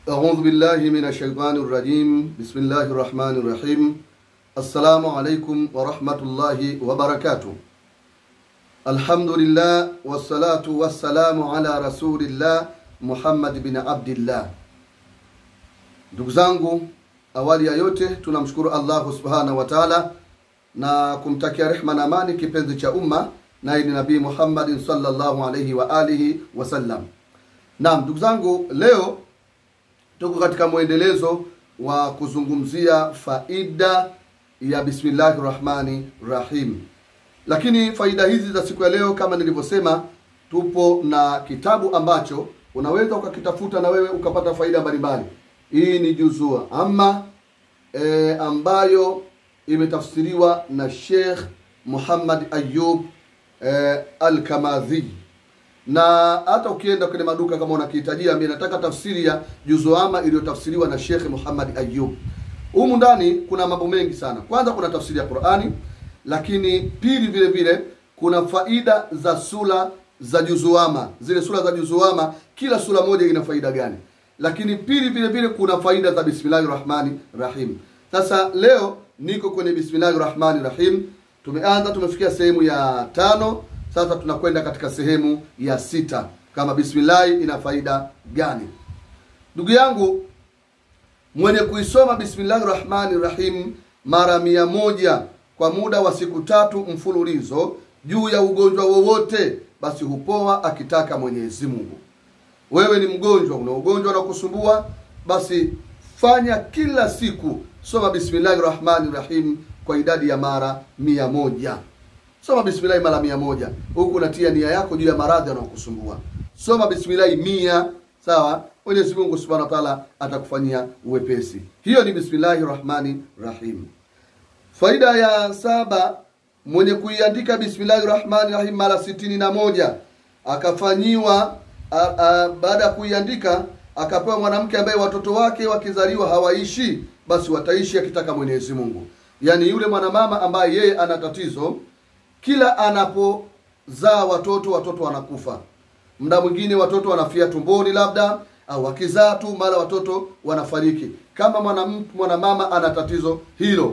أعوذ بالله من الشيطان الرجيم بسم الله الرحمن الرحيم السلام عليكم ورحمة الله وبركاته الحمد لله والصلاة والسلام على رسول الله Muhammad bin Abdillah. Ndugu zangu, awali ya yote tunamshukuru Allahu subhanahu wa taala na kumtakia rehma na amani kipenzi cha umma, naye ni Nabii Muhammadin sallallahu alaihi wa alihi wasallam. Naam, ndugu zangu, leo tuko katika mwendelezo wa kuzungumzia faida ya bismillahi rahmani rahim, lakini faida hizi za siku ya leo kama nilivyosema, tupo na kitabu ambacho unaweza ukakitafuta na wewe ukapata faida mbalimbali. Hii ni juzua ama e, ambayo imetafsiriwa na Sheikh Muhammad Ayub e, Al-Kamadhi na hata ukienda kwenye maduka kama unakihitajia, mimi nataka tafsiri ya juzuama iliyotafsiriwa na Sheikh Muhammad Ayub. Humu ndani kuna mambo mengi sana. Kwanza kuna tafsiri ya Qur'ani, lakini pili vile vile kuna faida za sura za juzuama, zile sura za juzuama, kila sura moja ina faida gani? Lakini pili vile vile kuna faida za bismillahir rahmani rahim. Sasa leo niko kwenye bismillahir rahmani rahim, tumeanza tumefikia sehemu ya tano. Sasa tunakwenda katika sehemu ya sita, kama bismillahi ina faida gani? Ndugu yangu mwenye kuisoma bismillahi rahmani rahim mara mia moja kwa muda wa siku tatu mfululizo juu ya ugonjwa wowote, basi hupoa akitaka Mwenyezi Mungu. Wewe ni mgonjwa, una ugonjwa unakusumbua, basi fanya kila siku, soma bismillahi rahmani rahim kwa idadi ya mara mia moja. Soma bismillahi mara mia moja huku unatia nia yako juu ya maradhi yanayokusumbua. Soma bismillahi mia, sawa. Mwenyezi Mungu subhanahu wa taala atakufanyia uwepesi. Hiyo ni bismillahi rahmani rahim. Faida ya saba, mwenye kuiandika bismillahi rahmani rahim mara sitini na moja akafanyiwa baada ya kuiandika akapewa mwanamke ambaye watoto wake wakizaliwa hawaishi, basi wataishi akitaka Mwenyezi Mungu. Yaani yule mwanamama ambaye yeye ana tatizo kila anapozaa watoto watoto wanakufa, muda mwingine watoto wanafia tumboni labda, au wakizaa tu mara watoto wanafariki. Kama mwanamke mwanamama ana tatizo hilo,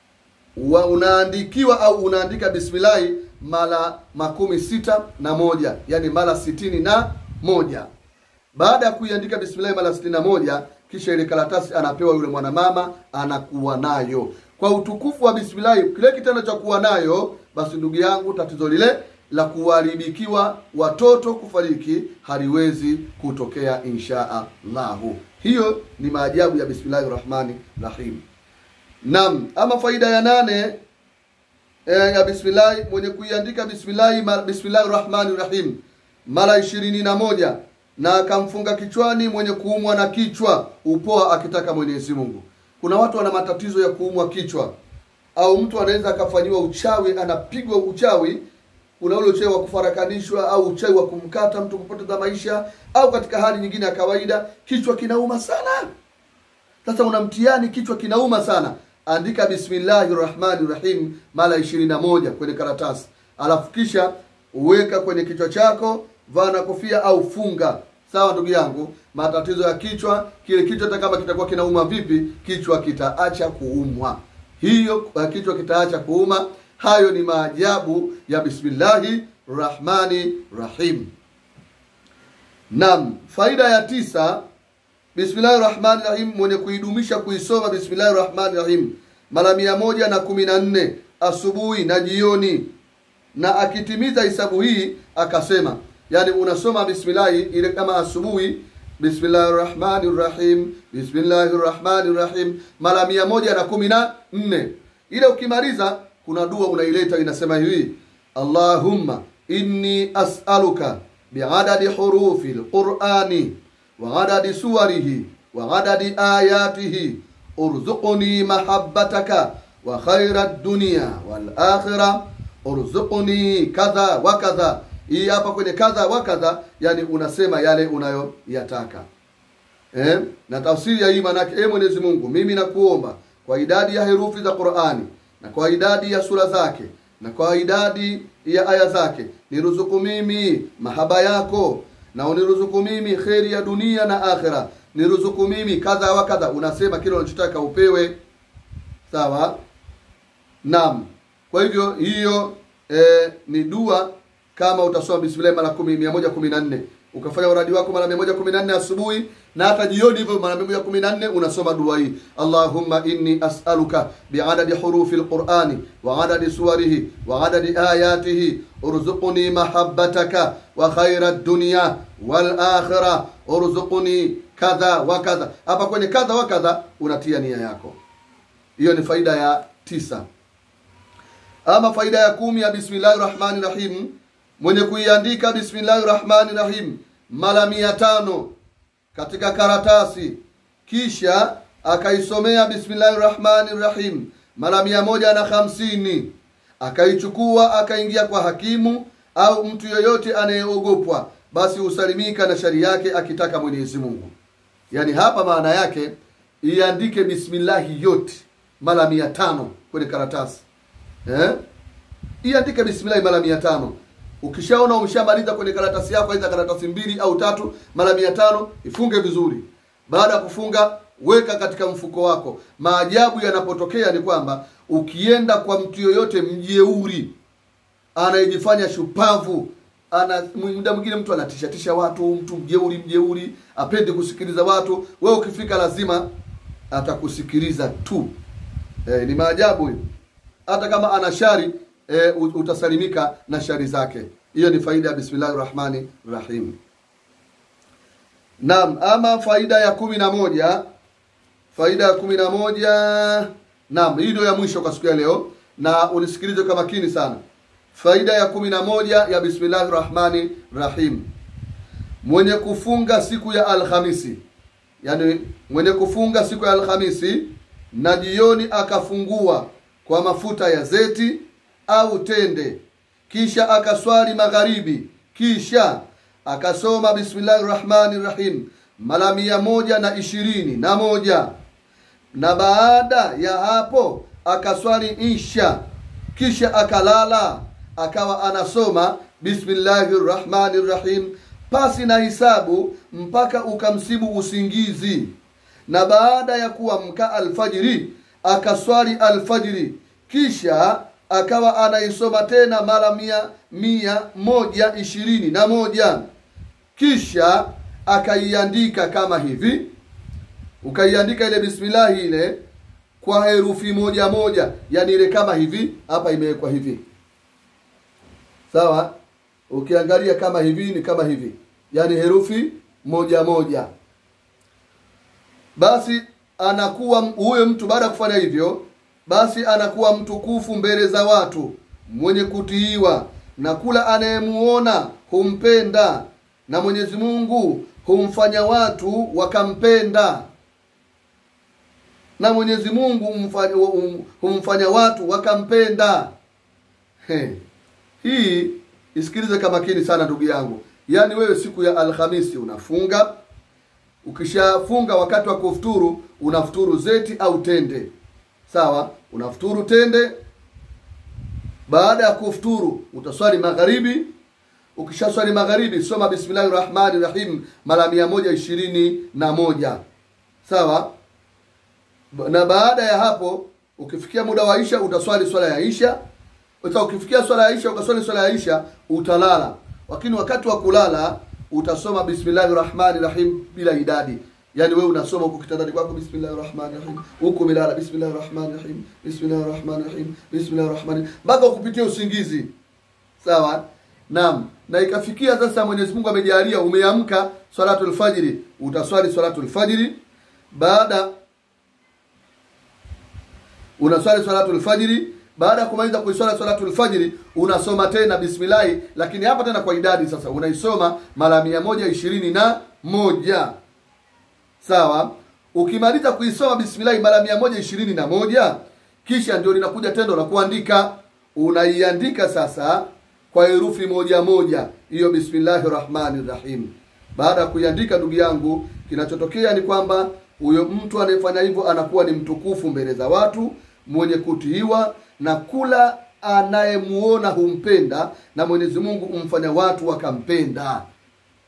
wa unaandikiwa au unaandika bismillahi mara makumi sita na moja yani mara sitini na moja Baada ya kuiandika bismillahi mara sitini na moja kisha ile karatasi anapewa yule mwanamama, anakuwa nayo kwa utukufu wa bismillahi, kile kitendo cha kuwa nayo basi ndugu yangu, tatizo lile la kuharibikiwa watoto kufariki haliwezi kutokea insha Allahu. Hiyo ni maajabu ya bismillahi rahmani rahim. Naam, ama faida ya nane e, ya bismillahi, mwenye kuiandika bismillahi bismillahi rahmani rahim mara ishirini na moja na akamfunga kichwani mwenye kuumwa na kichwa upoa akitaka Mwenyezi Mungu. Kuna watu wana matatizo ya kuumwa kichwa au mtu anaweza akafanyiwa uchawi, anapigwa uchawi. Kuna ule uchawi wa kufarakanishwa au uchawi wa kumkata mtu kupoteza maisha, au katika hali nyingine ya kawaida kichwa kinauma sana. Sasa una mtihani, kichwa kinauma sana, andika bismillahi rahmani rahim mara ishirini na moja kwenye karatasi, alafu kisha uweka kwenye kichwa chako, vaa na kofia au funga. Sawa ndugu yangu, matatizo ya kichwa, kile kichwa hata kama kitakuwa kinauma vipi, kichwa kitaacha kuumwa hiyo kichwa kitaacha kuuma. Hayo ni maajabu ya bismillahi rahmani rahim. Naam, faida ya tisa, bismillahi rahmani rahim, mwenye kuidumisha kuisoma bismillahi rahmani rahim mara mia moja na kumi na nne asubuhi na jioni, na akitimiza hisabu hii akasema, yani unasoma bismillahi ile kama asubuhi Bismillahi rahmani rahim, bismillahi rahmani rahim mara mia moja na kumi na nne. Ile ukimaliza kuna dua unaileta inasema hivi: Allahumma inni as'aluka biadadi hurufi lqurani wa adadi suwarihi wa adadi ayatihi urzuqni mahabbataka wa khaira dunya wal akhira urzuqni kadha wa kadha hii hapa kwenye kadha wa kadha, yani unasema yale unayoyataka eh? Na tafsiri ya hii maanake, e Mwenyezi Mungu, mimi nakuomba kwa idadi ya herufi za Qur'ani na kwa idadi ya sura zake na kwa idadi ya aya zake, niruzuku mimi mahaba yako na uniruzuku mimi kheri ya dunia na akhira niruzuku mimi kadha wa kadha unasema kile unachotaka upewe sawa naam kwa hivyo hiyo eh, ni dua kama utasoma bismillah mara kumi mia moja kumi na nne ukafanya uradi wako mara mia moja kumi na nne asubuhi na hata jioni hivyo mara mia moja kumi na nne unasoma dua hii allahumma inni as'aluka biadadi hurufi lqurani wa adadi suwarihi wa adadi ayatihi urzuqni mahabbataka wa khaira dunya wal akhira urzuqni kadha wa kadha hapa kwenye kadha wa kadha unatia nia yako hiyo ni faida ya tisa ama faida ya kumi ya bismillahi rahmani rahim mwenye kuiandika bismillahi rahmani rahim mara mia tano katika karatasi kisha akaisomea bismillahi rahmani rahim mara mia moja na hamsini akaichukua akaingia kwa hakimu au mtu yoyote anayeogopwa basi husalimika na shari yake akitaka mwenyezi mungu yaani hapa maana yake iandike bismillahi yote mara mia tano kwenye karatasi eh? iandike bismillahi mara mia tano ukishaona umeshamaliza kwenye karatasi yako aidha karatasi mbili au tatu mara mia tano ifunge vizuri baada ya kufunga weka katika mfuko wako maajabu yanapotokea ni kwamba ukienda kwa mtu yoyote mjeuri anayejifanya shupavu ana muda mwingine mtu anatishatisha watu mtu mjeuri mjeuri apende kusikiliza watu wewe ukifika lazima atakusikiliza tu e, ni maajabu hiyo hata kama ana shari e, utasalimika na shari zake hiyo ni faida ya bismillahi rahmani rahim naam ama faida ya kumi na moja faida ya kumi na moja naam hii ndio ya mwisho kwa siku ya leo na unisikilize kwa makini sana faida ya kumi na moja ya bismillahi rahmani rahim mwenye kufunga siku ya alhamisi yani mwenye kufunga siku ya alhamisi na jioni akafungua kwa mafuta ya zeti au tende kisha akaswali magharibi kisha akasoma bismillahi rahmani rahim mara mia moja na ishirini na moja na baada ya hapo akaswali isha kisha akalala akawa anasoma bismillahi rahmani rahim pasi na hisabu mpaka ukamsibu usingizi na baada ya kuamka alfajiri akaswali alfajiri kisha akawa anaisoma tena mara mia, mia moja ishirini na moja kisha akaiandika kama hivi ukaiandika ile bismillahi ile kwa herufi moja moja yani ile kama hivi hapa imewekwa hivi sawa ukiangalia kama hivi ni kama hivi yani herufi moja moja basi anakuwa huyo mtu baada ya kufanya hivyo basi anakuwa mtukufu mbele za watu mwenye kutiiwa na kula anayemuona humpenda na mwenyezi mungu humfanya watu wakampenda na mwenyezi mungu humfanya, humfanya watu wakampenda He. hii isikilize kwa makini sana ndugu yangu yaani wewe siku ya alhamisi unafunga ukishafunga wakati wa kufuturu unafuturu zeti au tende sawa unafuturu tende baada ya kufuturu utaswali magharibi ukishaswali magharibi soma bismillahi rahmani rahim mara mia moja ishirini na moja sawa na baada ya hapo ukifikia muda wa isha utaswali swala ya isha Uta ukifikia swala ya isha ukaswali swala ya isha utalala lakini wakati wa kulala utasoma bismillahi rahmani rahim bila idadi yaani wewe unasoma huko kitandani kwako bismillahi rahmani rahim huku umelala bismillahi rahmani rahim bismillahi rahmani rahim bismillahi rahmani mpaka ukupitia usingizi sawa naam na ikafikia sasa mwenyezi mungu amejalia umeamka swalatul fajiri utaswali swalatul fajiri baada unaswali swalatul fajiri baada ya kumaliza kuiswala swalatul fajiri unasoma tena bismillahi lakini hapa tena kwa idadi sasa unaisoma mara mia moja ishirini na moja sawa ukimaliza kuisoma bismillahi mara mia moja ishirini na moja kisha ndio linakuja tendo la kuandika unaiandika sasa kwa herufi moja moja hiyo bismillahi rahmani rahim baada ya kuiandika ndugu yangu kinachotokea ni kwamba huyo mtu anayefanya hivyo anakuwa ni mtukufu mbele za watu mwenye kutiiwa na kula anayemuona humpenda na mwenyezi mungu humfanya watu wakampenda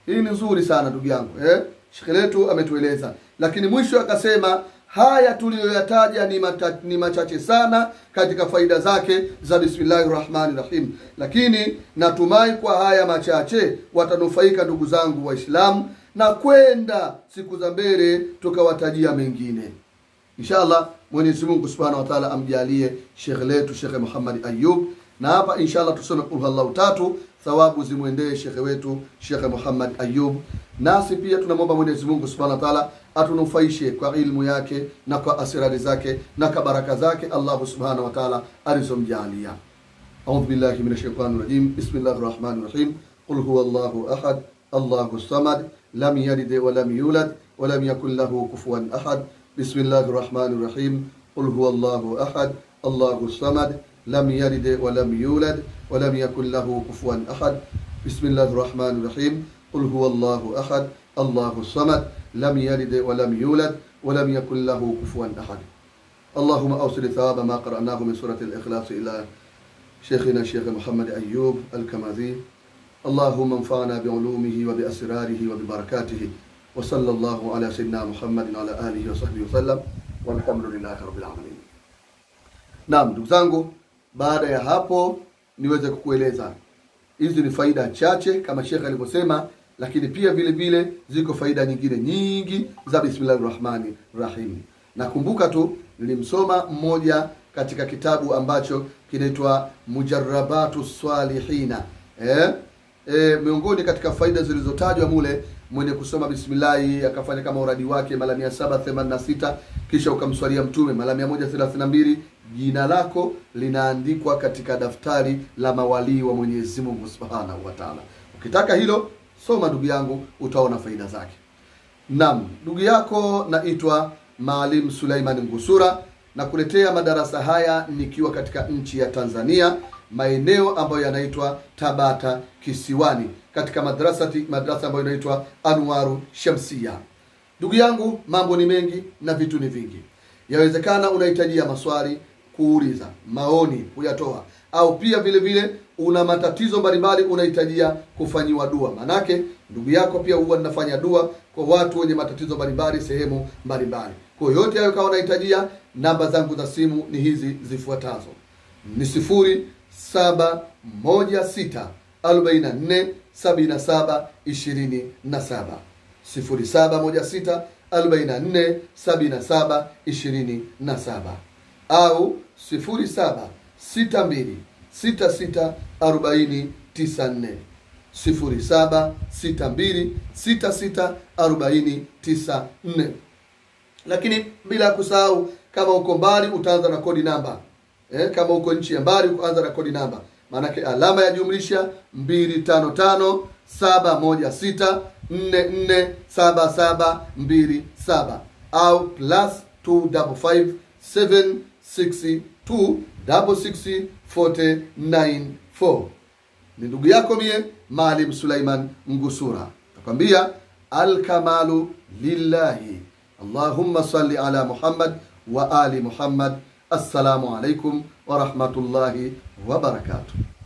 hii ni nzuri sana ndugu yangu eh? shekhe letu ametueleza lakini mwisho akasema haya tuliyoyataja ni, mata, ni machache sana katika faida zake za bismillahi rahmani rahim lakini natumai kwa haya machache watanufaika ndugu zangu waislamu na kwenda siku za mbele tukawatajia mengine inshallah mwenyezi mungu subhanahu wa taala amjalie shekhe letu shekhe muhammad ayub na hapa inshallah tusome kulhallahu tatu thawabu zimwendee shekhe wetu shekhe muhammad ayub nasi pia tunamwomba mwenyezi mungu subhanahu wa taala atunufaishe kwa ilmu yake na kwa asirari zake na kwa baraka zake allahu subhanahu wa taala alizomjalia أعوذ بالله من الشيطان الرجيم بسم الله الرحمن الرحيم قل هو الله أحد الله الصمد لم يلد ولم يولد ولم يكن له كفوا أحد بسم الله الرحمن الرحيم قل هو الله أحد الله الصمد لم يلد ولم يولد ولم يكن له كفوا أحد بسم الله الرحمن الرحيم قل هو الله أحد الله الصمد لم يلد ولم يولد ولم يكن له كفوا أحد اللهم أوصل ثواب ما قرأناه من سورة الإخلاص إلى شيخنا الشيخ محمد أيوب الكماذي اللهم انفعنا بعلومه وبأسراره وببركاته وصلى الله على سيدنا محمد وعلى آله وصحبه وسلم والحمد لله رب العالمين Naam, ndugu zangu, baada ya hapo niweze kukueleza hizi ni faida chache kama shekhe alivyosema, lakini pia vile vile ziko faida nyingine nyingi za bismillahi rahmani rahim. Nakumbuka tu nilimsoma mmoja katika kitabu ambacho kinaitwa Mujarrabatu Salihina eh? E, miongoni katika faida zilizotajwa mule mwenye kusoma bismillahi akafanya kama uradi wake mara mia saba themanini na sita kisha ukamswalia mtume mara mia moja thelathini na mbili jina lako linaandikwa katika daftari la mawalii wa Mwenyezi Mungu Subhanahu wa Ta'ala. Ukitaka hilo soma ndugu yangu, utaona faida zake. Naam, ndugu yako naitwa Maalim Suleiman Ngusura na kuletea madarasa haya nikiwa katika nchi ya Tanzania, maeneo ambayo yanaitwa Tabata Kisiwani, katika madrasati madrasa ambayo inaitwa Anwaru Shamsia. Ndugu yangu, mambo ni mengi na vitu ni vingi. Yawezekana unahitajia maswali kuuliza, maoni kuyatoa, au pia vile vile una matatizo mbalimbali unahitajia kufanyiwa dua. Manake ndugu yako pia huwa ninafanya dua kwa watu wenye matatizo mbalimbali sehemu mbalimbali. Kwa hiyo yote hayo kama unahitajia, namba zangu za simu ni hizi zifuatazo: ni sifuri saba moja sita arobaini na nne sabini na saba ishirini na saba sifuri saba moja sita arobaini na nne sabini na saba ishirini na saba au sifuri saba sita mbili sita sita arobaini tisa nne sifuri saba sita mbili sita sita arobaini tisa nne lakini bila ya kusahau kama uko mbali utaanza na kodi namba eh, kama uko nchi ya mbali uanza na kodi namba maanake alama ya jumlisha mbili tano tano saba moja sita nne nne saba saba mbili saba au plus two double five seven six two double six forty nine four ni ndugu yako mie Maalim Sulaiman Ngusura nakwambia alkamalu lillahi Allahumma salli ala Muhammad wa ali Muhammad assalamu alaikum wa rahmatullahi wa barakatuh